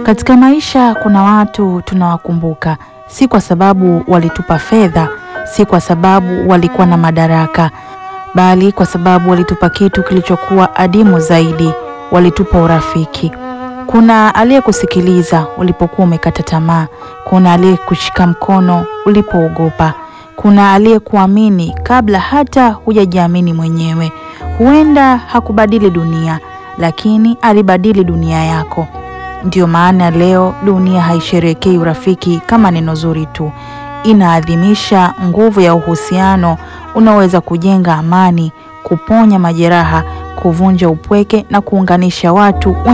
Katika maisha kuna watu tunawakumbuka, si kwa sababu walitupa fedha, si kwa sababu walikuwa na madaraka, bali kwa sababu walitupa kitu kilichokuwa adimu zaidi, walitupa urafiki. Kuna aliyekusikiliza ulipokuwa umekata tamaa, kuna aliyekushika mkono ulipoogopa, kuna aliyekuamini kabla hata hujajiamini mwenyewe. Huenda hakubadili dunia, lakini alibadili dunia yako. Ndiyo maana leo dunia haisherekei urafiki kama neno zuri tu, inaadhimisha nguvu ya uhusiano unaoweza kujenga amani, kuponya majeraha, kuvunja upweke na kuunganisha watu